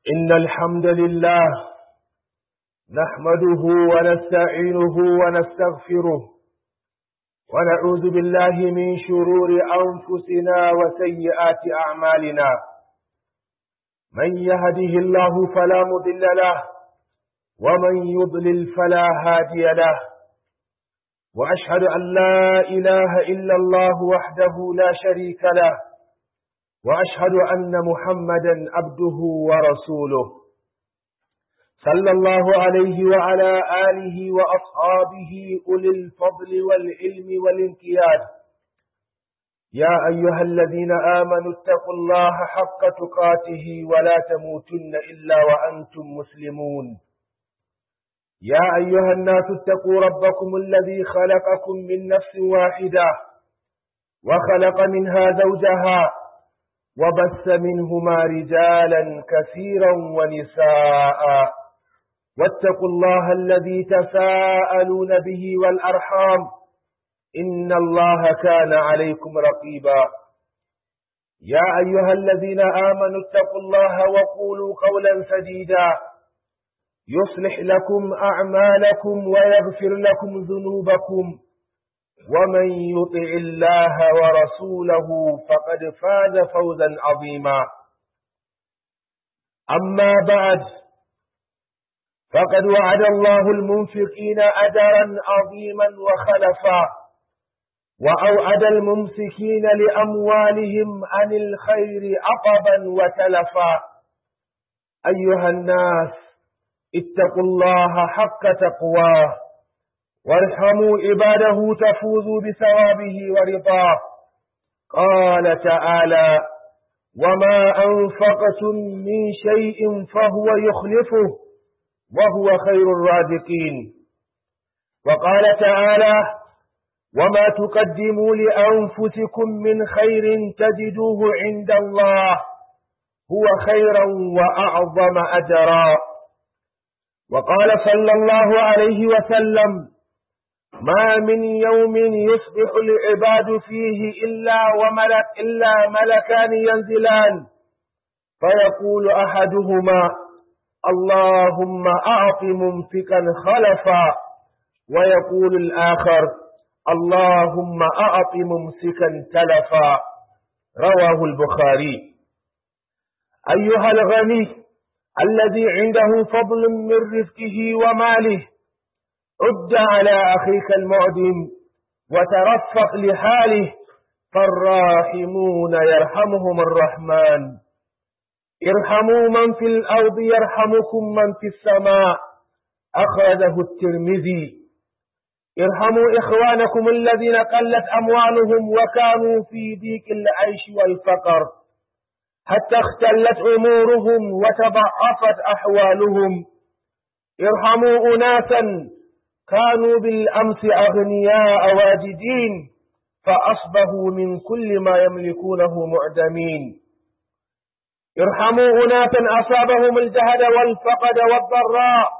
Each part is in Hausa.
إن الحمد لله نحمده ونستعينه ونستغفره ونعوذ بالله من شرور أنفسنا وسيئات أعمالنا من يهده الله فلا مضل له ومن يضلل فلا هادي له وأشهد أن لا إله إلا الله وحده لا شريك له وأشهد أن محمدا عبده ورسوله صلى الله عليه وعلى آله وأصحابه أولي الفضل والعلم والانقياد يا أيها الذين آمنوا اتقوا الله حق تقاته ولا تموتن إلا وأنتم مسلمون يا أيها الناس اتقوا ربكم الذي خلقكم من نفس واحدة وخلق منها زوجها وبث منهما رجالا كثيرا ونساء واتقوا الله الذي تساءلون به والأرحام إن الله كان عليكم رقيبا يا أيها الذين آمنوا اتقوا الله وقولوا قولا سديدا يصلح لكم أعمالكم ويغفر لكم ذنوبكم ومن يطع الله ورسوله فقد فاز فوزا عظيما أما بعد فقد وعد الله المنفقين أجرا عظيما وخلفا وأوعد الممسكين لأموالهم عن الخير عقبا وتلفا أيها الناس اتقوا الله حق تقواه وارحموا عباده تفوزوا بثوابه ورضاه قال تعالى وما أنفقتم من شيء فهو يخلفه وهو خير الرازقين وقال تعالى وما تقدموا لأنفسكم من خير تجدوه عند الله هو خيرا وأعظم أجرا وقال صلى الله عليه وسلم ما من يوم يصبح العباد فيه إلا وملك إلا ملكان ينزلان فيقول أحدهما اللهم أعط ممسكا خلفا ويقول الآخر اللهم أعط ممسكا تلفا رواه البخاري أيها الغني الذي عنده فضل من رزقه وماله عد على أخيك المعدم وترفق لحاله فالراحمون يرحمهم الرحمن ارحموا من في الأرض يرحمكم من في السماء أخرجه الترمذي ارحموا إخوانكم الذين قلت أموالهم وكانوا في ضيق العيش والفقر حتى اختلت أمورهم وتضعفت أحوالهم ارحموا أناسا كانوا بالأمس أغنياء واجدين فأصبحوا من كل ما يملكونه معدمين ارحموا أناسا أصابهم الجهد والفقد والضراء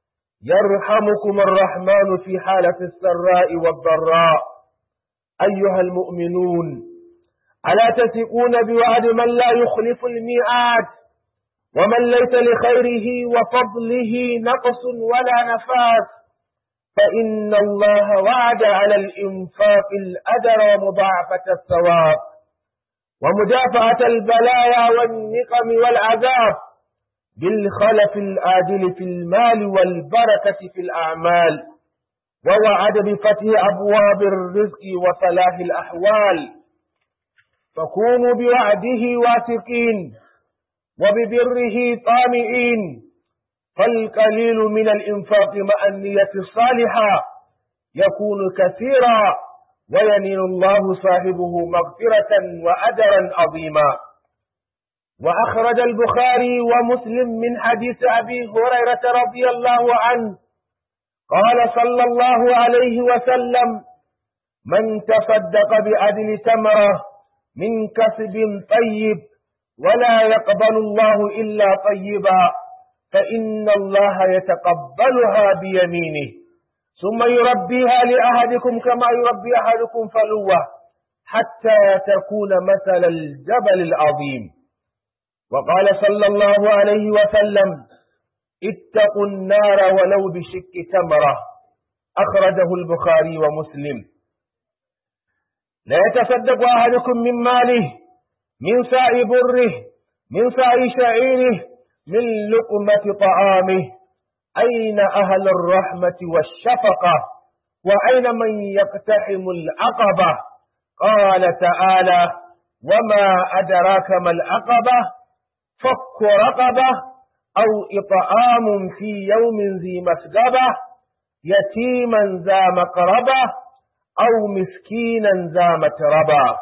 يرحمكم الرحمن في حالة السراء والضراء أيها المؤمنون ألا تثقون بوعد من لا يخلف الميعاد ومن ليس لخيره وفضله نقص ولا نفاس فإن الله وعد على الإنفاق الأجر ومضاعفة الثواب ومدافعة البلايا والنقم والعذاب بالخلف الآجل في المال والبركة في الأعمال ووعد بفتح أبواب الرزق وصلاح الأحوال فكونوا بوعده واثقين وببره طامئين فالقليل من الإنفاق مع النية الصالحة يكون كثيرا وينيل الله صاحبه مغفرة وأجرا عظيما وأخرج البخاري ومسلم من حديث أبي هريرة رضي الله عنه قال صلى الله عليه وسلم من تصدق بعدل تمرة من كسب طيب ولا يقبل الله إلا طيبا فإن الله يتقبلها بيمينه ثم يربيها لأحدكم كما يربي أحدكم فلوة حتى تكون مثل الجبل العظيم وقال صلى الله عليه وسلم اتقوا النار ولو بشق تمرة أخرجه البخاري ومسلم لا يتصدق أحدكم من ماله من ساء بره من ساء شعيره من لقمة طعامه أين أهل الرحمة والشفقة وأين من يقتحم العقبة قال تعالى وما أدراك ما العقبة فك رقبة أو إطعام في يوم ذي مسقبة يتيما ذا مقربة أو مسكينا ذا متربة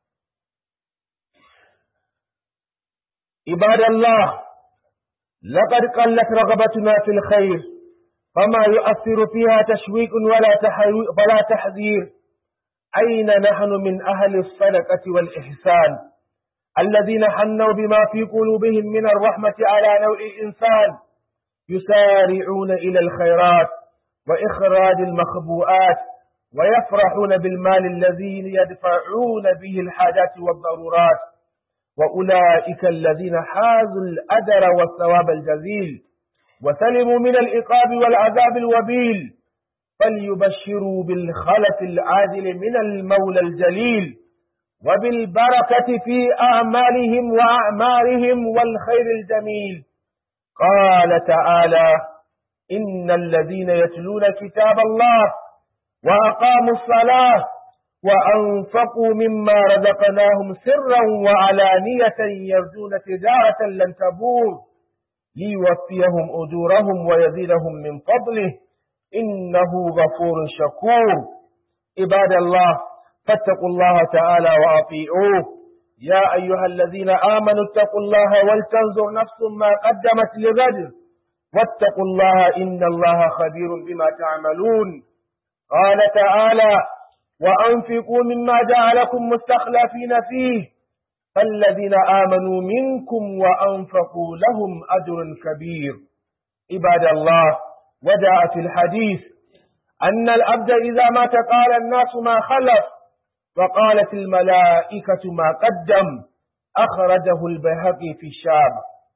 عباد الله لقد قلت رغبتنا في الخير فما يؤثر فيها تشويق ولا ولا تحذير أين نحن من أهل الصدقة والإحسان الذين حنوا بما في قلوبهم من الرحمة على نوع الإنسان يسارعون إلى الخيرات وإخراج المخبوءات ويفرحون بالمال الذي يدفعون به الحاجات والضرورات وأولئك الذين حازوا الأجر والثواب الجزيل وسلموا من العقاب والعذاب الوبيل فليبشروا بالخلف العاجل من المولى الجليل وبالبركة في أعمالهم وأعمارهم والخير الجميل قال تعالى إن الذين يتلون كتاب الله وأقاموا الصلاة وأنفقوا مما رزقناهم سرا وعلانية يرجون تجارة لن تبور ليوفيهم أجورهم ويزيدهم من فضله إنه غفور شكور عباد الله فاتقوا الله تعالى وأطيعوه يا أيها الذين آمنوا اتقوا الله ولتنظر نفس ما قدمت لغد واتقوا الله إن الله خبير بما تعملون قال تعالى وأنفقوا مما جعلكم مستخلفين فيه فالذين آمنوا منكم وأنفقوا لهم أجر كبير عباد الله وجاء في الحديث أن الأبد إذا مات قال الناس ما خلف وقالت الملائكة ما قدم أخرجه البيهقي في الشام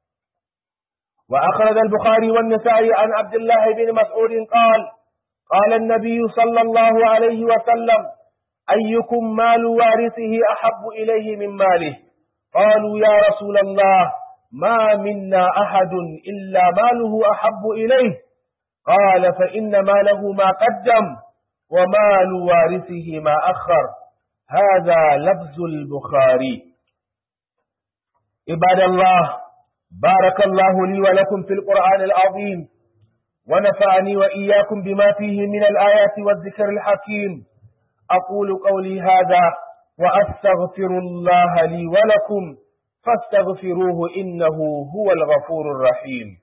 وأخرج البخاري والنسائي عن عبد الله بن مسعود قال قال النبي صلى الله عليه وسلم أيكم مال وارثه أحب إليه من ماله قالوا يا رسول الله ما منا أحد إلا ماله أحب إليه قال فإن ماله ما قدم ومال وارثه ما أخر هذا لفظ البخاري عباد الله بارك الله لي ولكم في القرآن العظيم ونفعني وإياكم بما فيه من الآيات والذكر الحكيم أقول قولي هذا وأستغفر الله لي ولكم فاستغفروه إنه هو الغفور الرحيم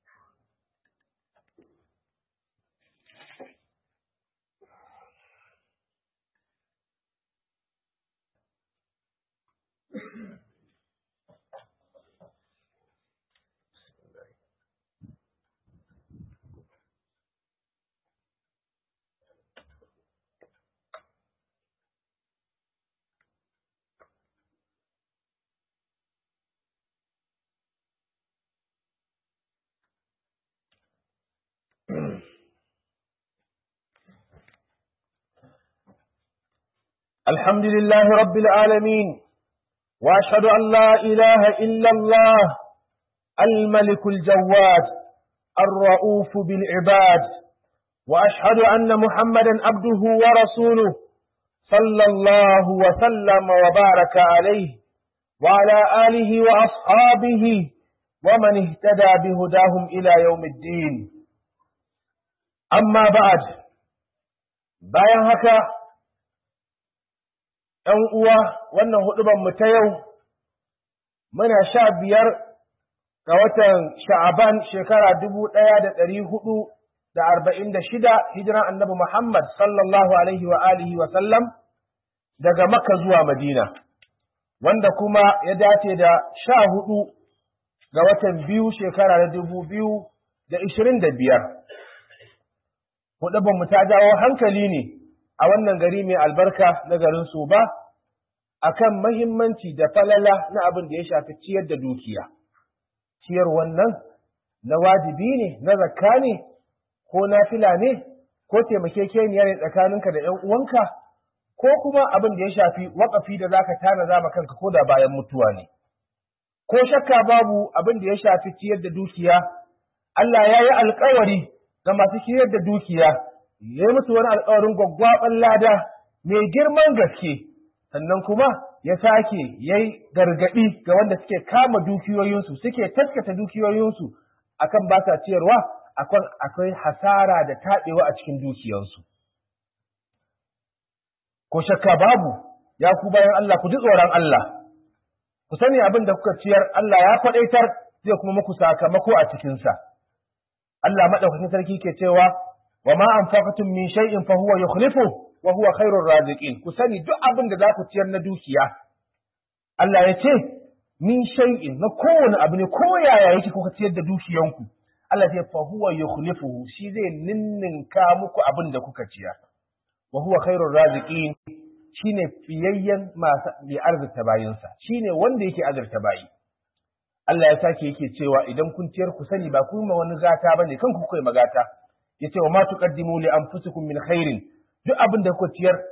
الحمد لله رب العالمين وأشهد أن لا إله إلا الله الملك الجواد الرؤوف بالعباد وأشهد أن محمدا عبده ورسوله صلى الله وسلم وبارك عليه وعلى آله وأصحابه ومن اهتدى بهداهم إلى يوم الدين أما بعد bayan haka ‘yan uwa wannan huɗubanmu ta yau muna sha biyar ga watan sha'aban shekara dubu ɗaya da ɗari hudu da arba'in da shida hijiran annabi Muhammad sallallahu alaihi wa alihi wa sallam daga Makka zuwa Madina, wanda kuma ya dace da sha hudu ga watan biyu shekara da dubu biyu da ishirin da biyar. Huɗubanmu ta jawo hankali ne a wannan gari mai albarka na garin Soba akan mahimmanci da falala na abin da ya shafi ciyar da dukiya. ciyar wannan na wajibi ne na zakka ne ko nafila ne ko taimakekeniya ne tsakaninka da 'yan uwanka ko kuma abin da ya shafi waƙafi da zaka tana zama kanka ko da bayan mutuwa ne ko shakka babu abin da ya shafi ciyar da dukiya Allah ya yi alkawari ga masu ciyar da dukiya ya yi musu wani alkawarin gwaggwaɓan lada mai girman gaske sannan kuma ya sake ya yi gargaɗi ga wanda suke kama dukiyoyinsu suke taskata dukiyoyinsu akan ba sa ciyarwa akwai hasara da taɓewa a cikin dukiyarsu. Ko shakka babu, ya ku bayan Allah ku ji tsoron Allah, ku sani abin da kuka ciyar Allah ya kwaɗaitar zai kuma muku sakamako a cikinsa. Allah maɗaukakin sarki ke cewa, wa ma an min shay'in fa huwa yukhlifu wa huwa khairur raziqin ku sani duk abin da za ku ciyar na dukiya. Allah ya ce, min shay'in na kowane abu ne ko yaya yake kuka ciyar da dukiyanku. Allah ce fa huwa yukhlifuhu shi zai ninninka muku abin da kuka ciyar wa huwa khairur raziqin shine fiyayyen masu bi arzita bayinsa shine wanda yake azurta bayi Allah ya sake yake cewa idan kun ciyar ku sani ba ku ma wani gata bane kan ku kai magata yace wa ma tuqaddimu li anfusikum min khairin duk abin da kuka ciyar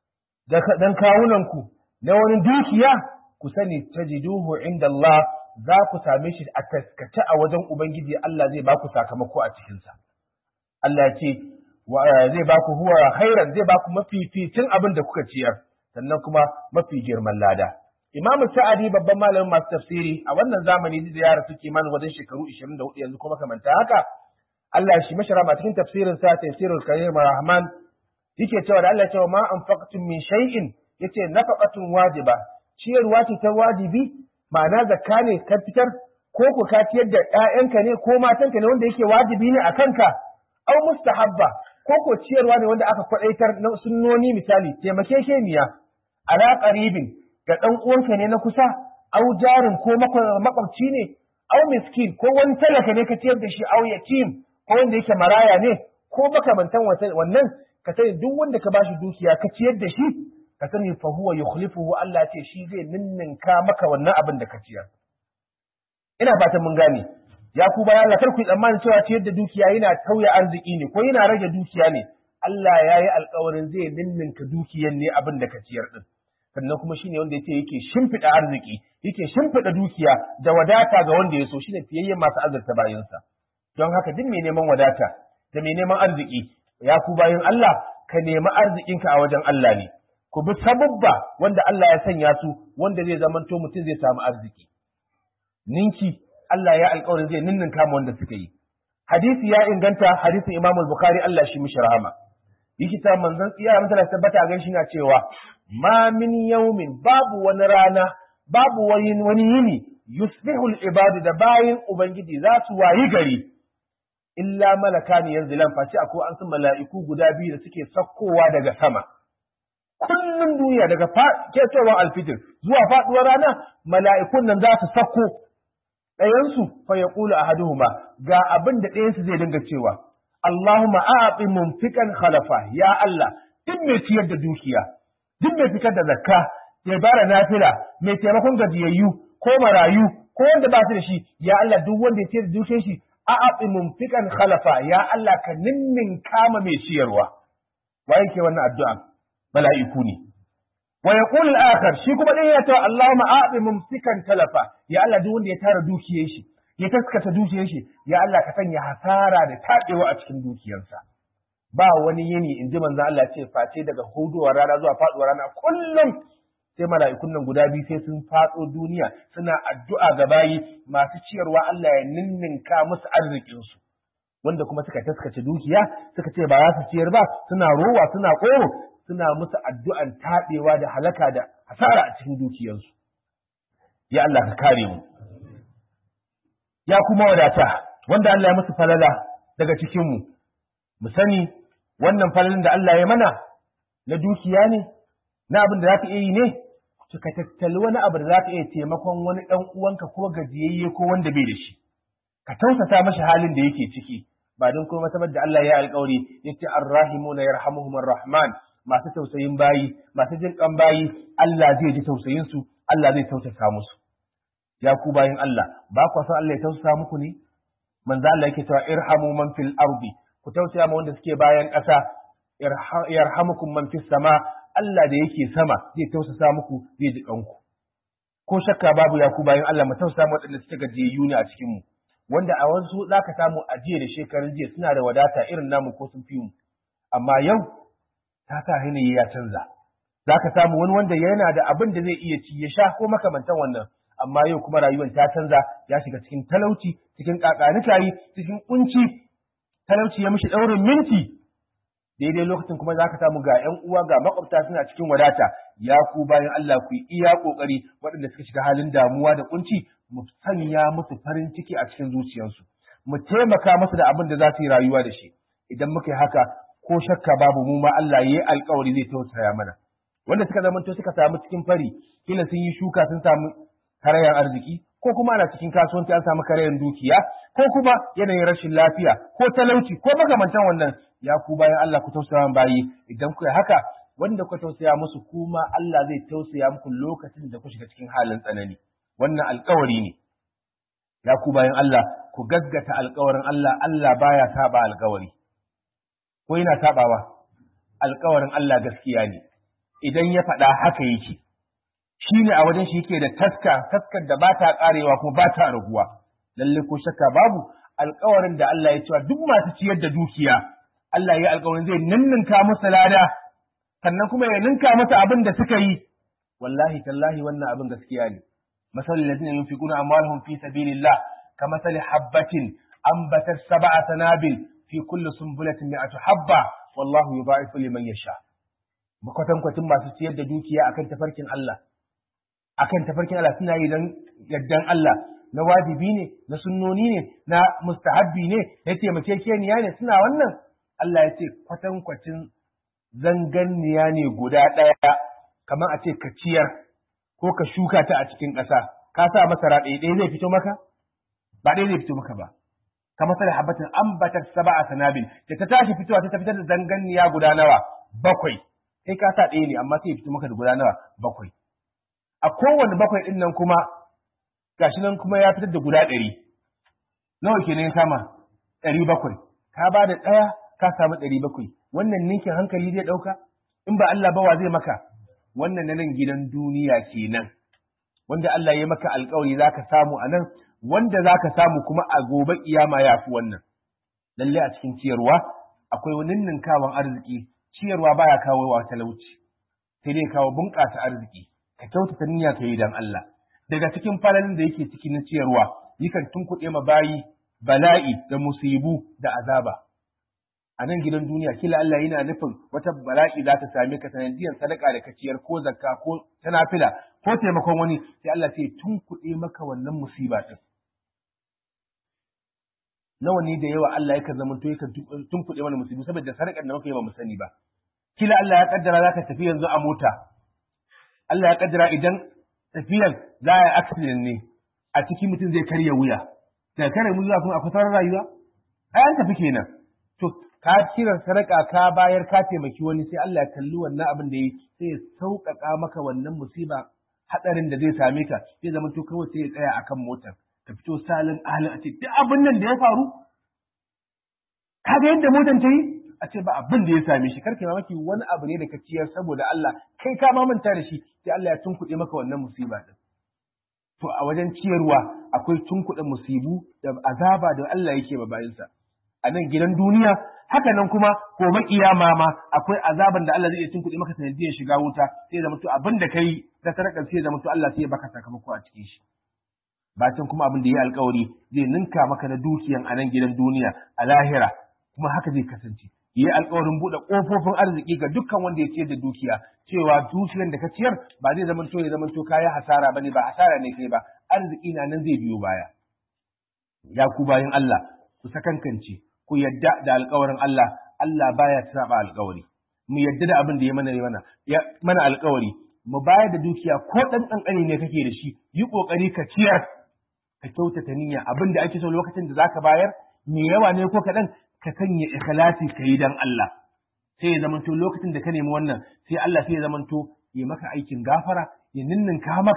dan kawunan ku na wani dukiya ku sani tajiduhu inda Allah za ku same shi a taskace a wajen Ubangiji Allah zai ba ku sakamako a cikinsa. Allah ya ce, zai ba ku huwa khairan zai ba ku mafificin abin da kuka ciyar, sannan kuma mafi girman lada. Imamu Sa'adi babban malamin masu tafsiri a wannan zamani da yara suke mana wajen shekaru 24 yanzu kuma kamanta haka. Allah shi mashara ma cikin tafsirin sa tafsirul Karim Rahman yake cewa da Allah ya ce ma anfaqtum min shay'in yace nafaqatun wajiba ciyarwa ce ta wajibi ma'ana zakka ne ka fitar ko ku ka ciyar da ƴaƴanka ne ko matanka ne wanda yake wajibi ne a kanka au mustahabba ko ko ciyarwa ne wanda aka kwadaitar na sunnoni misali taimakekeniya ala qaribin ga dan uwanka ne na kusa au jarin ko makwabci ne au miskin ko wani talaka ne ka ciyar da shi au yatim ko wanda yake maraya ne ko makamantan wannan ka sani duk wanda ka bashi dukiya ka ciyar da shi ka sani fa huwa yukhlifuhu Allah ce shi zai ninninka maka wannan abin da ka ciyar ina fatan mun gane ya ku bayan Allah kar ku tsammanin cewa ciyar da dukiya yana tauye arziki ne ko yana rage dukiya ne Allah ya yi alkawarin zai ninninka dukiyan ne abin da ka ciyar din sannan kuma shine wanda yake yake shimfiɗa arziki yake shimfiɗa dukiya da wadata ga wanda ya so shine fiyayyen masu azurta bayansa don haka duk mai neman wadata da mai neman arziki ya ku bayan Allah ka nemi arzikinka a wajen Allah ne ku bi sababba wanda Allah ya sanya su wanda zai zamanto mutum zai samu arziki ninki Allah ya alƙawarin zai ninnin kama wanda suka yi hadisi ya inganta hadisin Imam al-Bukhari Allah shi mishi rahama yake ta manzon tsiya mutala tabbata gan shi na cewa ma min yawmin babu wani rana babu wani wani yini yusbihu al-ibadu da bayin ubangiji za su wayi gari illa malakani yanzilan face akwai an san mala'iku guda biyu da suke sakkowa daga sama kullum duniya daga ketowar alfitir zuwa faduwar rana mala'ikun nan za su sako ɗayansu fa ya ƙula a haduhuma ga abin da ɗayansu zai dinga cewa Allahumma a'aɓi mumfikan khalafa ya Allah duk mai ciyar da dukiya duk mai fitar da zakka mai bara nafila mai taimakon gajiyayyu ko marayu ko wanda ba su da shi ya Allah duk wanda ya ciyar da dukiyar shi a'aɓi mumfikan khalafa ya Allah ka ninnin kama mai ciyarwa wa yake wannan addu'a mala'iku ne. Wa ya ƙulul akar shi kuma ɗaya ya tawa Allah ma'aɓi mumsikan talafa, ya Allah duk wanda ya tara dukiyar shi, ya taskata dukiyar shi, ya Allah ka sanya hasara da taɗewa a cikin dukiyarsa. Ba wani yini in ji manzan Allah ce face daga hudowar rana zuwa faɗuwar rana kullum sai mala'ikun nan guda biyu sai sun faɗo duniya suna addu'a ga bayi masu ciyarwa Allah ya ninninka musu arzikinsu. Wanda kuma suka taskace dukiya suka ce ba za su ciyar ba suna rowa suna ƙoro suna musu addu'an taɗewa da halaka da hasara a cikin dukiyarsu. Ya Allah ka kare mu. Ya kuma wadata, wanda Allah ya musu falala daga cikinmu, mu sani wannan falalin da Allah ya mana na dukiya ne, na abin da za ka iya yi ne, ka tattali wani abu da za ka iya taimakon wani ɗan uwanka ko gajiyayye ko wanda bai da shi. Ka tausasa mashi halin da yake ciki, ba don kuma saboda da Allah ya alƙawari, yace arrahimuna yarhamuhumur rahman masu tausayin bayi, masu jin kan bayi, Allah zai ji tausayin su, Allah zai tausasa musu. ya ku bayin Allah ba ku san Allah ya tausaya muku ne manzo Allah yake cewa irhamu man fil ardi ku tausaya ma wanda suke bayan ƙasa yarhamukum man fis sama Allah da yake sama zai tausasa muku zai ji kanku ko shakka babu ya ku bayan Allah mu tausaya ma waɗanda suke gajiyayyu ne a cikin mu wanda a wasu zaka samu a jiya da shekarun jiya suna da wadata irin namu ko sun fi mu amma yau ta sa yanayi ya canza zaka samu wani wanda yana da abin da zai iya ci ya sha ko makamantan wannan amma yau kuma rayuwar ta canza ya shiga cikin talauci cikin kakanikayi cikin kunci talauci ya mishi daurin minti daidai lokacin kuma za ka samu ga ‘yan uwa ga makwabta suna cikin wadata ya ku bayan Allah ku yi iya ƙoƙari waɗanda suka shiga halin damuwa da kunci mu sanya musu farin ciki a cikin zuciyarsu mu taimaka musu da abin da za su yi rayuwa da shi idan muka yi haka ko shakka babu mu ma Allah ya yi alƙawari zai tausaya mana wanda suka zamanto suka samu cikin fari kila sun yi shuka sun samu karayan arziki ko kuma ana cikin kasuwanci an samu karayan dukiya ko kuma yanayin rashin lafiya ko talauci ko makamantan wannan ya ku bayan Allah ku tausaya bayi idan ku haka wanda ku tausaya musu kuma Allah zai tausaya muku lokacin da ku shiga cikin halin tsanani wannan alkawari ne ya ku bayan Allah ku gaggata alkawarin Allah Allah baya saba alkawari ko yana sabawa alkawarin Allah gaskiya ne idan ya faɗa haka yake shi ne a wajen shi yake da taska taskar da ba ta karewa kuma ba ta raguwa lalle ko shakka babu alkawarin da Allah ya cewa duk masu ciyar da dukiya Allah ya yi alkawarin zai ninninka musu lada sannan kuma ya ninka musu abin da suka yi wallahi tallahi wannan abin gaskiya ne masalul ladina yunfiquna amwalahum fi sabilillah kamathali habbatin ambatat sab'a sanabil fi kulli sunbulatin mi'atu habba wallahu yudha'ifu liman yasha makwatankwacin masu ciyar da dukiya akan tafarkin Allah akan tafarkin Allah suna yi don yardan Allah na wajibi ne na sunnoni ne na mustahabbi ne na taimakekeniya ne suna wannan Allah ya ce kwatankwacin zanganniya ne guda ɗaya kamar a ce ka ciyar ko ka shuka ta a cikin ƙasa ka sa masara ɗaya ɗaya zai fito maka ba ɗaya zai fito maka ba kamar sai habbatin ambatar saba'a sanabil da ta tashi fitowa ta fitar da zanganniya guda nawa bakwai kai ka sa ɗaya ne amma sai ya fito maka da guda nawa bakwai a kowane bakwai ɗin nan kuma gashi nan kuma ya fitar da guda ɗari nawa ke ya kama ɗari bakwai ka ba da ɗaya ka samu ɗari bakwai wannan ninkin hankali zai ɗauka in ba Allah ba wa zai maka wannan na nan gidan duniya kenan wanda Allah ya maka alkawari za ka samu a nan wanda za ka samu kuma a gobe kiyama ya fi wannan lallai a cikin ciyarwa akwai wani ninkawan arziki ciyarwa baya kawo wa talauci sai dai kawo bunƙasa arziki ka kyautata niyya ka yi dan Allah daga cikin falalin da yake cikin ciyarwa yakan tunkuɗe ma bayi bala'i da musibu da azaba a nan gidan duniya kila Allah yana nufin wata bala'i za ta same ka sanadiyar sadaka da kaciyar ko zakka ko tanafila ko taimakon wani sai Allah sai tunkuɗe maka wannan musiba din nawa ne da yawa Allah yakan zama to yakan tunkuɗe mana musibu saboda sadakar da muka yi ba mu sani ba kila Allah ya kaddara za ka tafi yanzu a mota Allah ya kaddara idan tafiyan za a yi accident ne a ciki mutum zai karya wuya da karya wuya kuma akwai sauran rayuwa ai an tafi kenan to ka cire sadaka ka bayar ka taimaki wani sai Allah ya kalli wannan abin da yi sai ya sauƙaƙa maka wannan musiba hadarin da zai same ka zai zama to kawai sai ya tsaya akan motar ka fito salin ahalin a ce duk abin nan da ya faru ka ga yadda motar ta yi a ce ba abin da ya same shi karka mamaki wani abu ne da ka ciyar saboda Allah kai ka ma manta da shi sai Allah ya tunkuɗe maka wannan musiba din to a wajen ciyarwa akwai tunkuɗe musibu da azaba da Allah yake ba bayinsa a nan gidan duniya haka nan kuma gobe kiyama ma akwai azaban da Allah zai iya tunkuɗe maka sanadiyar shiga wuta sai da mutu abin da kai ta sadakar sai da mutu Allah sai ya baka sakamako a cikin shi bacin kuma abin da ya alkawari zai ninka maka na dukiyan a nan gidan duniya a lahira kuma haka zai kasance yi alkawarin buɗe ƙofofin arziki ga dukkan wanda ya ciyar da dukiya cewa dukiyar da ka ciyar ba zai zama to ya zama to kaya hasara bane ba hasara ne kai ba arziki na nan zai biyo baya ya ku bayan Allah ku sakankance ku yadda da alkawarin Allah Allah baya saba alkawari mu yadda da abin da ya mana mana ya mana alkawari mu bayar da dukiya ko dan kankani ne kake da shi yi kokari ka ciyar ka kyautata niyya abin da ake so lokacin da zaka bayar me yawa ne ko kaɗan ka sanya ikhlasi ka yi dan Allah sai ya zamanto lokacin da ka nemi wannan sai Allah sai ya zamanto ya maka aikin gafara ya ninninka maka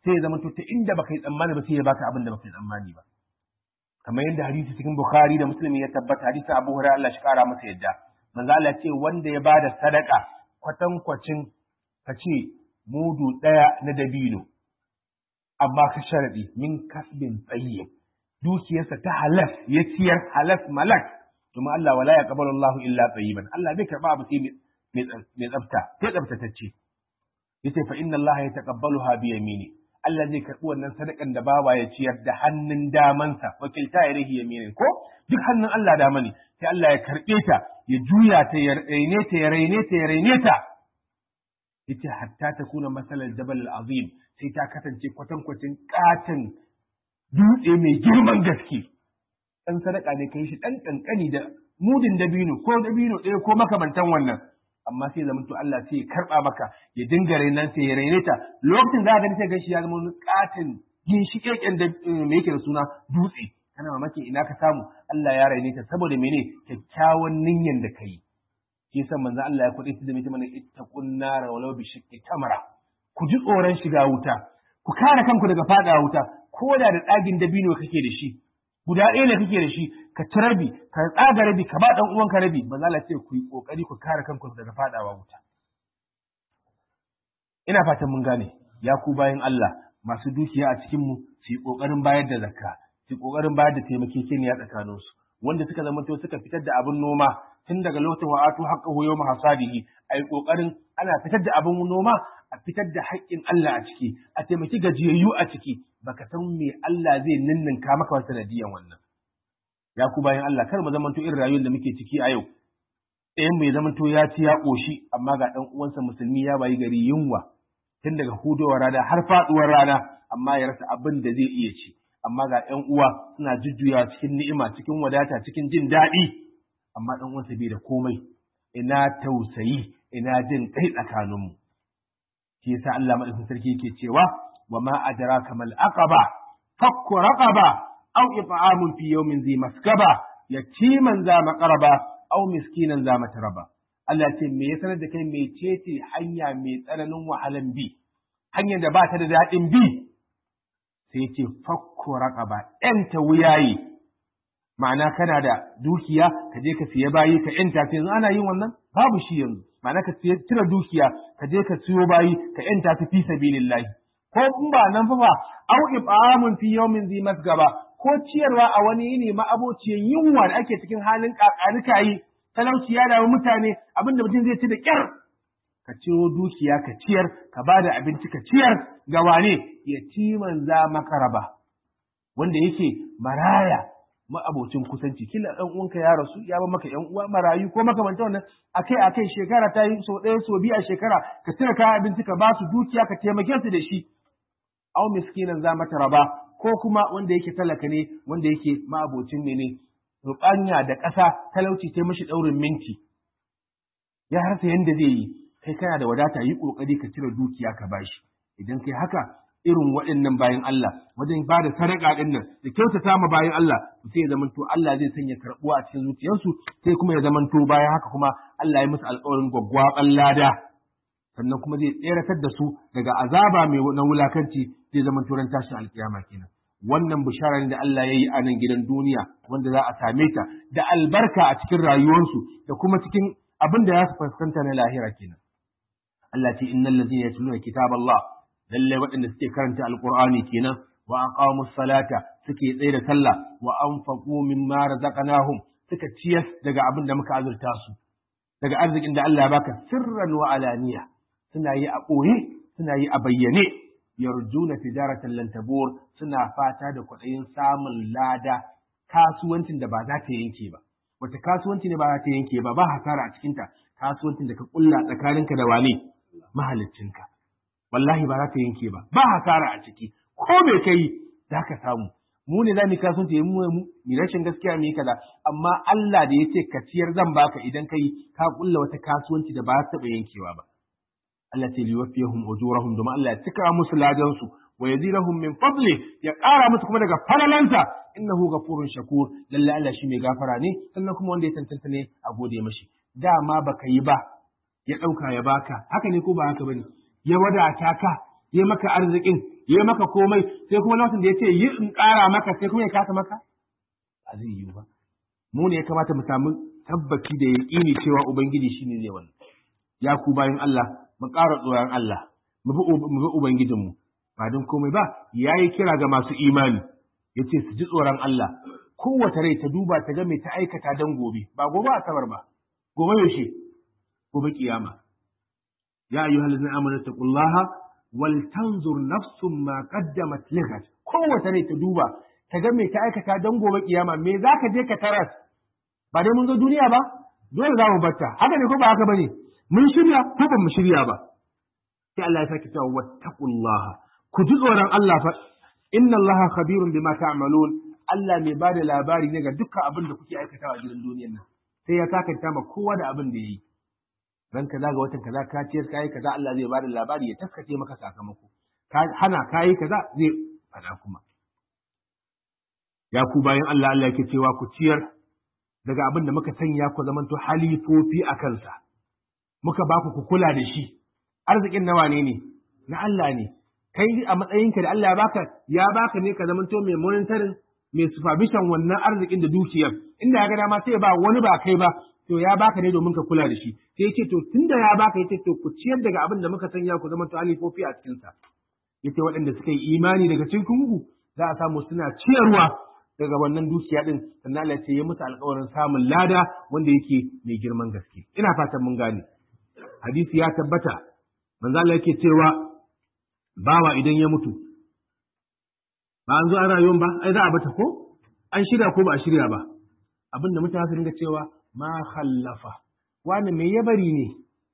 sai ya zama to ta inda baka yi tsammani ba sai ya baka abin da baka yi tsammani ba kamar yadda hadisi cikin Bukhari da Muslim ya tabbata hadisi Abu Hurairah Allah shi kara masa yadda manzo Allah ce wanda ya bada sadaka kwatankwacin ka ce mudu daya na dabino amma ka sharadi min kasbin tsayyib dukiyarsa ta halas ya ciyar halas malak kuma Allah wala yaqbalu Allahu illa tayyiban Allah bai karba abu sai mai tsafta sai tsaftatacce yace fa inna Allah yataqabbaluha bi yamini Allah zai karbi wannan sadakan da bawa ya ciyar da hannun damansa wakilta ya rahi yaminin ko duk hannun Allah dama ne sai Allah ya karbe ta ya juya ta ya raine ta ya raine ta ya raine ta yace hatta ta kuna masalar jabal azim sai ta kasance kwatankwacin katin dutse mai girman gaske dan sadaka ne kai shi dan kankani da mudin dabino ko dabino ɗaya ko makamantan wannan amma sai zamanto Allah sai ya karba maka ya dinga rainan sai ya raine ta lokacin da ka ga gashi ya zama wani katin ginshikeken da me yake da suna dutse kana mamaki ina ka samu Allah ya raine ta saboda mene kyakkyawan niyyan da kai shi yasa manzo Allah ya kuɗe da mutum ne ittaqun nar walau bi shiqqi tamra ku ji tsoron shiga wuta ku kare kanku daga fada wuta ko da da tsagin dabino kake da shi guda ɗaya ne kake da shi ka ci rabi ka tsaga rabi ka ba ɗan uwanka rabi ba za ce ku yi ƙoƙari ku kare kanku daga faɗawa wuta ina fatan mun gane ya ku bayan Allah masu dukiya a cikin mu su yi ƙoƙarin bayar da zakka su yi ƙoƙarin bayar da taimakekeniya tsakanin su wanda suka zama to suka fitar da abin noma tun daga lokacin wa atu haqqahu yawma hasadihi ai ƙoƙarin ana fitar da abin noma a fitar da haƙƙin Allah a ciki a taimaki gajiyayyu a ciki baka san me Allah zai ninninka maka wata sanadiyan wannan ya ku bayan Allah kar mu zamanto irin rayuwar da muke ciki a yau ɗayan mai zamanto ya ci ya ƙoshi amma ga ɗan uwansa musulmi ya bayi gari yunwa tun daga hudowar rana har faɗuwar rana amma ya rasa abin da zai iya ci amma ga ƴan uwa suna jujjuya cikin ni'ima cikin wadata cikin jin daɗi amma ɗan uwansa bai da komai ina tausayi ina jin kai tsakaninmu shi yasa Allah madaukakin sarki yake cewa wa ma adraka mal aqaba fakku raqaba aw it'amun fi yawmin zi maskaba yatiman za maqraba aw miskinan za matraba Allah ce me ya sanar da kai me ce hanya mai tsananin wahalan bi hanyar da ba ta da daɗin bi sai ya ce fakku raqaba ta wuyayi ma'ana kana da dukiya ka je ka siya bayi ka yanta yanzu ana yin wannan babu shi yanzu ma'ana ka cire dukiya ka je ka siyo bayi ka yanta ta fi sabilillahi ko in ba nan fa au ibamun fi yawmin zi masgaba ko ciyarwa a wani yini ma abociyan yunwa da ake cikin halin kakanika yi talauci ya dawo mutane abinda mutum zai ci da kyar ka ciro dukiya ka ciyar ka ba da abinci ka ciyar ga wane yatiman za makaraba wanda yake maraya ma'abocin kusanci kila dan uwanka ya rasu ya ba maka yan uwa marayu ko makamanta wannan akai akai shekara ta yi sau ɗaya sau biyu a shekara ka cire kayan abinci ka ba su dukiya ka taimake su da shi au miskinan za mata raba ko kuma wanda yake talaka ne wanda yake ma'abocin ne ne rubanya da ƙasa talauci ta mashi ɗaurin minti ya rasa yanda zai yi kai kana da wadata yi ƙoƙari ka cire dukiya ka bashi idan kai haka irin waɗannan bayan Allah wajen ba da sadaka ɗin nan da kyautata ma bayan Allah sai ya zamanto Allah zai sanya karɓuwa a cikin zuciyarsu sai kuma ya zamanto bayan haka kuma Allah ya musu alƙawarin gwaggwaɓan lada sannan kuma zai tseratar da su daga azaba mai na wulakanci zai zamanto ran tashin alƙiyama kenan wannan bishara ne da Allah ya yi a nan gidan duniya wanda za a same ta da albarka a cikin rayuwarsu da kuma cikin abin da za su fuskanta na lahira kenan Allah ce innal ladzina yatluna kitaballah lallai waɗanda suke karanta alƙur'ani kenan wa aqamu salata suke tsaye da sallah wa anfaqu mimma razaqnahum suka ciyas daga abin da muka azurta su daga arzikin da Allah ya baka sirran wa alaniya suna yi a ɓoye suna yi a bayyane yarjuna tijaratan lan tabur suna fata da kwaɗayin samun lada kasuwancin da ba za ta yanke ba wata kasuwanci ne ba za ta yanke ba ba hasara a cikinta kasuwancin da ka kulla tsakaninka da wane mahaliccinka wallahi ba za ka yanke ba ba hasara a ciki ko me kai za ka samu mu ne za mu kasuwanci mu mu rashin gaskiya mu yi kaza amma Allah da ya ce ka ciyar zan baka idan kai ka kulla wata kasuwanci da ba ta taɓa yankewa ba Allah ce liwafiyahum ujurahum domin Allah ya cika musu ladan su wa yazidahum min fadli ya ƙara musu kuma daga falalansa innahu ghafurun shakur lalle Allah shi mai gafara ne sannan kuma wanda ya tantance ne a gode mashi dama baka yi ba ya ɗauka ya baka haka ne ko ba haka bane ya wadata ka ya maka arzikin ya maka komai sai kuma lokacin da ya ce yi in ƙara maka sai kuma ya kasa maka ba zai yi ba mu ne ya kamata mu samu tabbaci da yaƙini cewa ubangiji shine zai wannan ya ku bayan Allah mu ƙara tsoron Allah mu bi ubangijinmu ba don komai ba yayi kira ga masu imani yace su ji tsoron Allah kowace rai ta duba ta ga mai ta aikata dan gobe ba gobe asabar ba gobe yaushe gobe kiyama ya ayyuhal ladzina amanu taqullaha wal tanzur nafsum ma qaddamat lighat kowace rai ta duba ta ga mai ta aikata dan gobe kiyama me zaka je ka taras ba dai mun zo duniya ba dole za mu batta haka ne ko ba haka bane mun shirya ko ba mu shirya ba sai Allah ya sake cewa wattaqullaha ku ji tsoron Allah fa inna Allaha khabirun bima ta'malun Allah mai bada labari ne ga dukkan abin da kuke aikatawa a gidan duniyar nan sai ya sakanta ma kowa da abin da yayi ran kaza ga watan kaza ka ciyar kai kaza Allah zai bada labari ya taskace maka sakamako ka hana kai kaza zai fada kuma ya ku bayan Allah Allah yake cewa ku ciyar daga abin da muka sanya ku zamanto halifofi a kansa muka ba ku kula da shi arzikin nawa ne ne na Allah ne kai a matsayinka da Allah ya baka ya baka ne ka zamanto mai monitoring mai supervision wannan arzikin da dukiyar inda ya ga dama sai ba wani ba kai ba to ya baka ne domin ka kula da shi sai yace to tunda ya baka yace to ku ciyar daga abin da muka sanya ku zamanto halifofi a cikin sa yace waɗanda suka yi imani daga cikin ku za a samu suna ciyarwa daga wannan dukiya din sannan Allah ya musu alƙawarin samun lada wanda yake mai girman gaske ina fatan mun gane hadisi ya tabbata manzo Allah yake cewa bawa idan ya mutu ba an zo an rayuwan ba ai za a bata ko an shirya ko ba a shirya ba abin da mutane su dinga cewa ma khallafa wani me ya bari ne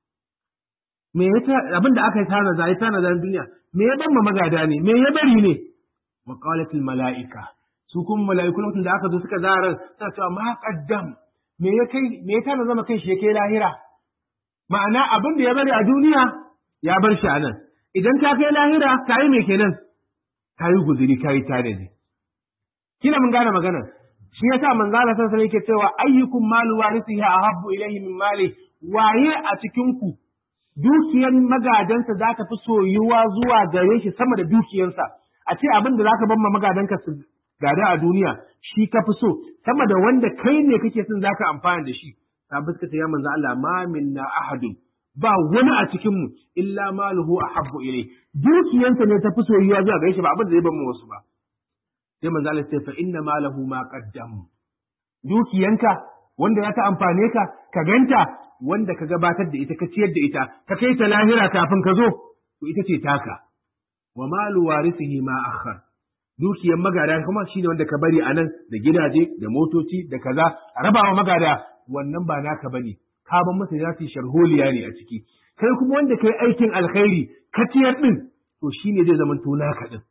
me ya abin da aka yi tana za yi tana za duniya me ya ban magada ne me ya bari ne wa qalatil malaika su kuma mala'iku lokacin da aka zo suka zara suna cewa ma qaddam me ya kai me ya tana zama kai shi ya kai lahira ma'ana abin da ya bari a duniya ya bar shi a nan idan ta kai lahira ka yi mai kenan ka yi guzuri ka yi tare ne kina mun gane magana shi yasa manzo Allah sallallahu alaihi yake cewa ayyukum malu warithihi ahabbu ilayhi min mali waye a cikin ku dukiyar magadansa za ta fi soyuwa zuwa gare shi sama da dukiyarsa a ce abin da zaka bar ma magadanka su gada a duniya shi ka fi so sama da wanda kai ne kake son zaka amfana da shi sabbin suka ce ya manzo Allah ma minna ahadun ba wani a cikin mu illa maluhu ahabbu ilai dukiyansa ne ta fi soyuwa zuwa gare shi ba abin da zai bar mu wasu ba sai manzo Allah sai fa inna malahu ma qaddam dukiyanka wanda ya ta amfane ka ka ganta wanda ka gabatar da ita ka ciyar da ita ka kai ta lahira kafin ka zo to ita ce taka wa malu warisihi ma akhar dukiyan magada kuma shine wanda ka bari anan da gidaje da motoci da kaza a rabawa magada wannan ba naka bane ka ban masa ya fi sharholiya ne a ciki kai kuma wanda kai aikin alkhairi ka ciyar din to shine zai zama to naka din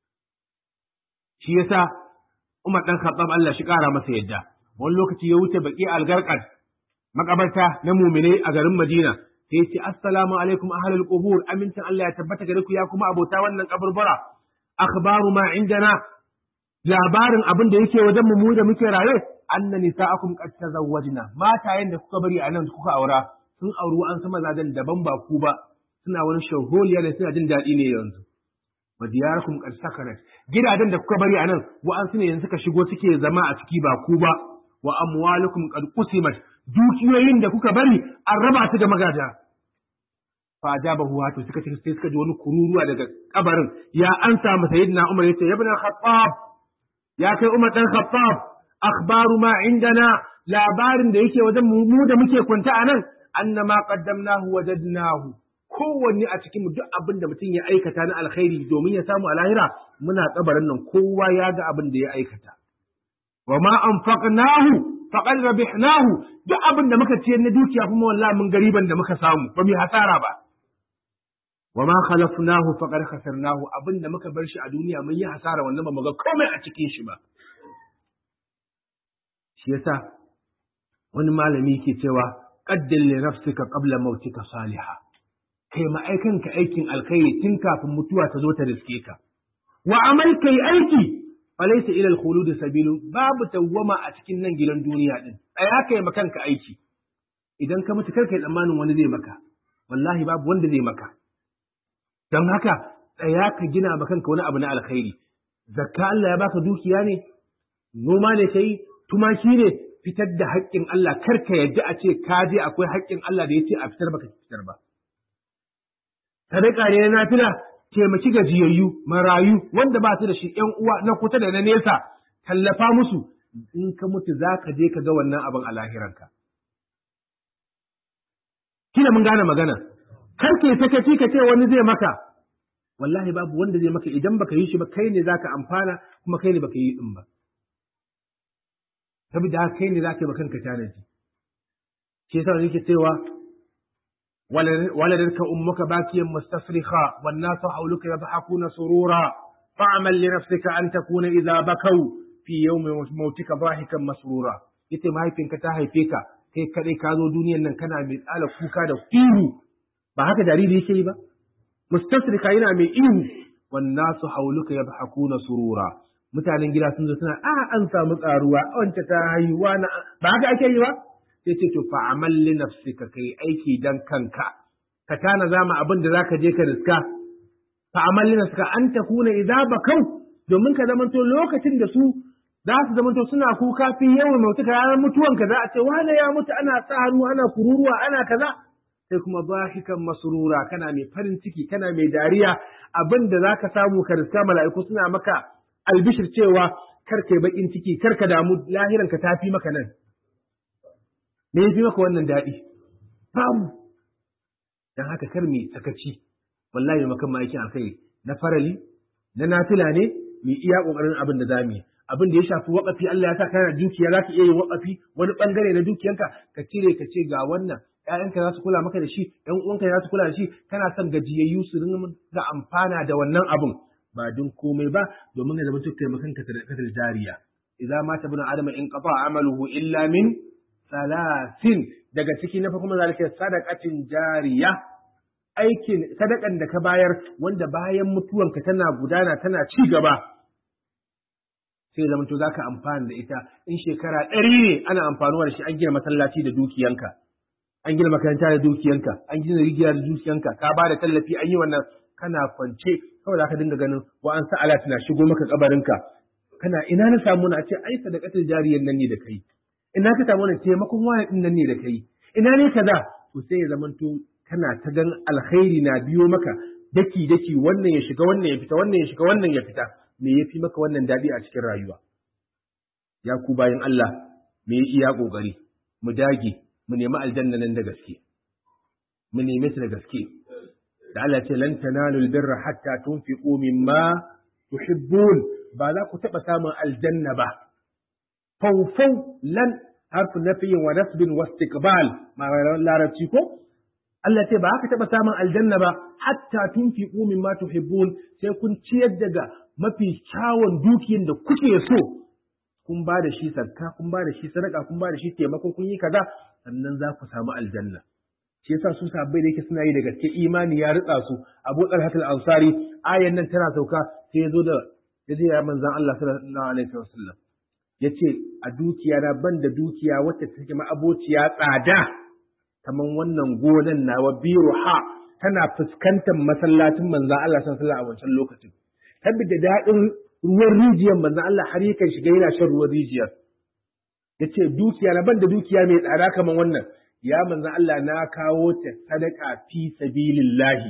shi yasa Umar dan Khattab Allah shi kara masa yadda wani lokaci ya wuce baki algarqad makabarta na mu'minai a garin Madina sai ya ce assalamu alaikum ahlul qubur amincin Allah ya tabbata gare ku ya kuma abota wannan kaburbura akhbaru ma indana labarin abin da yake wajen mu da muke raye anna nisa'akum qad tazawwajna matayen da kuka bari anan kuka aura sun auri an sama zadan daban ba ku ba suna wani shaholiya da suna jin daɗi ne yanzu wa diyarakum qad sakanat gidajen da kuka bari anan wa an sune yanzu suka shigo suke zama a ciki ba ku ba wa amwalukum qad qusimat dukiyoyin da kuka bari an raba su da magada fa ajabahu wato suka ce sai suka ji wani kururuwa daga kabarin ya ansa masa sayyidina Umar yace ya ibn Khattab ya kai Umar dan Khattab akhbaru ma indana labarin da yake wajen mu da muke kwanta a nan annama qaddamnahu wajadnahu kowanne a cikin duk abin da mutum ya aikata na alkhairi domin ya samu a lahira muna kabarin nan kowa ya ga abin da ya aikata wa ma anfaqnahu faqad rabihnahu duk abin da muka ciyar na dukiya kuma wallahi mun gariban da muka samu ba mu hasara ba wa ma khalafnahu faqad khasarnahu abin da muka bar shi a duniya mun yi hasara wannan ba mu ga komai a cikin shi ba shi yasa wani malami ke cewa qaddil li nafsika qabla mautika salihah kai ma aikanka aikin alkhairi tun kafin mutuwa ta zo ta riske ka wa amal kai aiki falaysa ila al-khulud sabilu babu tawwama a cikin nan gidan duniya din tsaya kai ma kanka aiki idan ka mutu kar kai tsammanin wani zai maka wallahi babu wanda zai maka don haka tsaya ka gina ma kanka wani abu na alkhairi zakka Allah ya baka dukiya ne noma ne kai tumaki ne fitar da haƙƙin Allah kar ka yadda a ce ka je akwai haƙƙin Allah da ya ce a fitar baka fitar ba sadaka ne na nafila taimaki gajiyayyu marayu wanda ba su da shi ƴan uwa na kusa da na nesa tallafa musu in ka mutu za ka je ka ga wannan abin a lahiranka kina mun gane magana kar ke sakaci ka ce wani zai maka wallahi babu wanda zai maka idan baka yi shi ba kai ne zaka amfana kuma kai ne baka yi din ba saboda haka kai ne zaka yi kanka tanaji shi yasa yake cewa waladarka ummuka bakiyan mustasrikha wan nasu hawluka yadhakuna surura fa'mal li nafsika an takuna idza bakau fi yawmi mautika dhahikan masrura yace mahaifinka ta haife ka kai kadai ka zo duniyan nan kana mai tsala kuka da ihu ba haka jariri yake yi ba mustasrika yana mai ihu wan nasu hauluka yadhakuna surura mutanen gida sun zo suna a an samu tsaruwa wance ta haihuwa na ba haka ake yi ba sai ce to fa amal li nafsika kai aiki dan kanka ka tana zama abin da zaka je ka riska fa amal li nafsika an takuna idza bakau domin ka zamanto lokacin da su za su zamanto suna kuka fi yawan mutuka ranar mutuwanka za a ce wane ya mutu ana sa hannu ana kururuwa ana kaza sai kuma zahikan masrura kana mai farin ciki kana mai dariya abin da zaka samu ka riska mala'iku suna maka albishir cewa kar kai bakin ciki kar ka damu lahiran ka tafi maka nan me yafi maka wannan daɗi babu dan haka kar mai sakaci wallahi makan ma aikin alkhairi na farali na nafila ne mu iya kokarin abin da zamu yi abin da ya shafi waƙafi Allah ya sa kana dukiya za ka iya yin waƙafi wani ɓangare na dukiyanka ka cire ka ce ga wannan ‘ya'yanka za su kula maka da shi ‘yan uwanka za su kula da shi kana son gajiyayyu su ringa da amfana da wannan abin ba don komai ba domin ya zama duk taimakon ka sadaqatul jariya idza mata ibn adama in qata amaluhu illa min salasin daga ciki na farko zalika sadaqatin jariya aikin sadakan da ka bayar wanda bayan mutuwanka tana gudana tana ci gaba sai zama to zaka amfana da ita in shekara ɗari ne ana amfanuwa da shi an gina masallaci da dukiyanka an gina makaranta da dukiyanka an gina rigiya da dukiyanka ka ba da tallafi an yi wannan kana kwance kawai zaka dinga ganin wa an sa alat na shigo maka kabarinka kana ina na samu na ce ai sadaqatul jariyan nan ne da kai ina ka samu na taimakon wani din nan ne da kai ina ne kaza to sai ya zamanto kana ta gan alkhairi na biyo maka daki daki wannan ya shiga wannan ya fita wannan ya shiga wannan ya fita me ya fi maka wannan daɗi a cikin rayuwa ya ku bayan Allah me ya iya ƙoƙari mu dage mu nemi aljanna nan da gaske mu nemi ta da gaske da Allah ce lan tanalu albirra hatta tunfiqu mimma tuhibbun ba za ku taɓa samun aljanna ba faufau lan harfu nafiyin wa nasbin wa istiqbal ma larabci ko Allah ce ba haka taɓa samun aljanna ba hatta tunfiqu mimma tuhibbun sai kun ciyar daga mafi kyawun dukiyan da kuke so kun ba da shi sarka kun ba da shi sadaka kun ba da shi taimako kun yi kaza sannan za ku samu aljanna shi yasa su sabbai da yake suna yi da gaske imani ya ritsa su Abu Talhat al-Ansari ayan nan tana sauka sai ya zo da ya je ya manzon Allah sallallahu alaihi wasallam yace a dukiya na ban da dukiya wacce take ma abociya tsada kaman wannan gonan nawa biruha tana fuskantar masallacin manzon Allah sallallahu alaihi wasallam a wancan lokacin saboda daɗin ruwan rijiyar manzon Allah har yakan shiga yana shan ruwan rijiyar yace dukiya na ban da dukiya mai tsada kaman wannan ya manzon Allah na kawo ta sadaka fi sabilillahi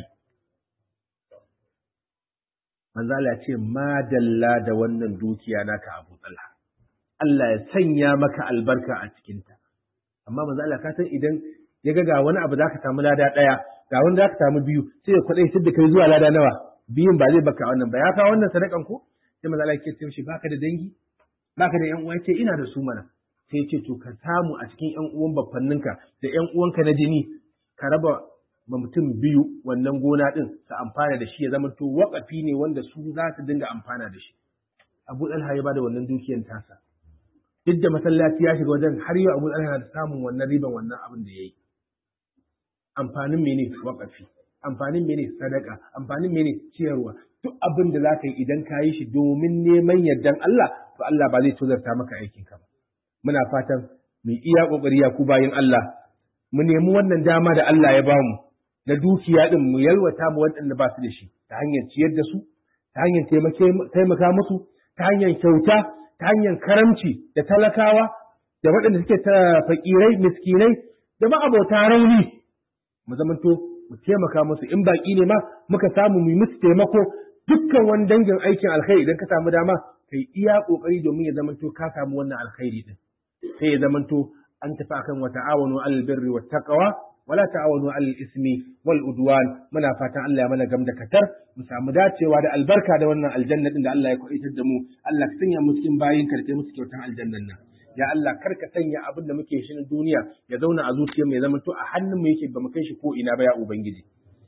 manzon Allah ce madalla da wannan dukiya naka Abu Talha Allah ya sanya maka albarka a cikinta amma manzon Allah ka san idan ya ga ga wani abu zaka samu lada ɗaya ga wani zaka samu biyu sai ya kwaɗai da kai zuwa lada nawa biyun ba zai baka wannan ba ya kawo wannan sadakan ko sai manzo Allah ya ce mishi baka da dangi baka da ƴan uwa ce ina da su mana sai ya ce to ka samu a cikin ƴan uwan baffanninka da ƴan uwanka na jini ka raba ma mutum biyu wannan gona din su amfana da shi ya zama to waƙafi ne wanda su za su dinga amfana da shi Abu Talha ya bada wannan dukiyar tasa duk da masallaci ya shiga wajen har yau Abu Talha na samun wannan riban wannan abin da yayi amfanin mene waƙafi amfanin mene sadaka amfanin mene ciyarwa duk abin da zaka yi idan ka yi shi domin neman yardan Allah to Allah ba zai tozarta maka aikin ka ba muna fatan mu iya kokari ya ku bayin Allah mu nemi wannan dama da Allah ya bamu na dukiya din mu yalwata mu waɗanda ba su da shi ta hanyar ciyar da su ta hanyar taimaka musu ta hanyar kyauta ta hanyar karamci da talakawa da waɗanda suke ta fakirai miskinai da ma'abota rauni mu zamanto mu taimaka musu in baki ne ma muka samu mu musu taimako dukkan wani dangin aikin alkhairi idan ka samu dama kai iya kokari domin ya zamanto ka samu wannan alkhairi din sai ya zamanto an tafi akan wa ta'awanu alal birri wat taqwa wala ta'awanu alal ismi wal udwan muna fatan Allah ya mana gam da katar mu samu dacewa da albarka da wannan aljanna din da Allah ya kwaitar da mu Allah ka sanya mu cikin bayin ka da musu kyautan aljannan nan ya Allah kar ka sanya abin da muke shi na duniya ya zauna a zuciyar mu ya zama to a hannun mu yake ba mu kai shi ko ina ba ya ubangiji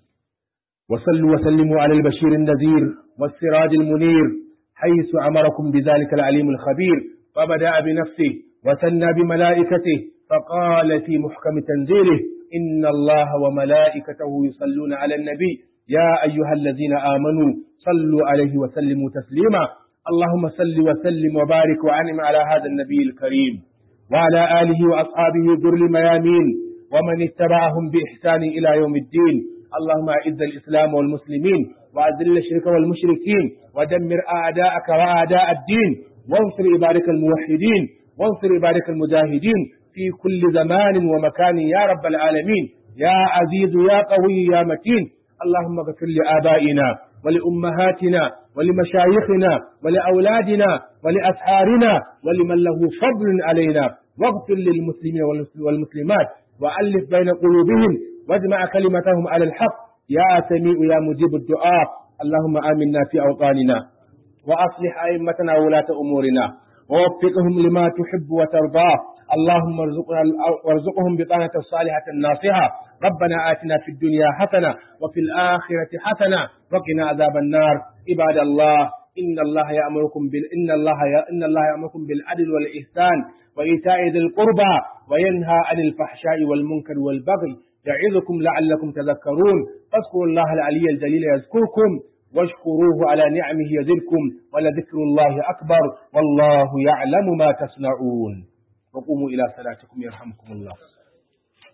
wa sallu wa sallimu ala al-bashir an-nazir was-siraj al-munir haythu amarakum bidhalika al-alim al-khabir فبدأ بنفسه وثنى بملائكته فقال في محكم تنزيله إن الله وملائكته يصلون على النبي يا أيها الذين آمنوا صلوا عليه وسلموا تسليما اللهم صل وسلم وبارك وأنعم على هذا النبي الكريم وعلى آله وأصحابه ذر الميامين ومن اتبعهم بإحسان إلى يوم الدين اللهم أعز الإسلام والمسلمين وأذل الشرك والمشركين ودمر أعداءك وأعداء الدين وانصر عبادك الموحدين وانصر عبادك المجاهدين في كل زمان ومكان يا رب العالمين يا عزيز يا قوي يا متين اللهم اغفر لآبائنا ولأمهاتنا ولمشايخنا ولأولادنا ولأسحارنا ولمن له فضل علينا واغفر للمسلمين والمسلمات وألف بين قلوبهم واجمع كلمتهم على الحق يا سميع يا مجيب الدعاء اللهم آمنا في أوطاننا وأصلح أئمتنا وولاة أمورنا ووفقهم لما تحب وترضاه اللهم ارزقنا وارزقهم بطانة صالحة ناصحة ربنا آتنا في الدنيا حسنة وفي الآخرة حسنة وقنا عذاب النار عباد الله إن الله يأمركم بال إن الله ي... إن الله يأمركم بالعدل والإحسان وإيتاء ذي القربى وينهى عن الفحشاء والمنكر والبغي يعظكم لعلكم تذكرون فاذكروا الله العلي الجليل يذكركم واشكروه على نعمه يزدكم ولذكر الله أكبر والله يعلم ما تصنعون وقوموا إلى صلاتكم يرحمكم الله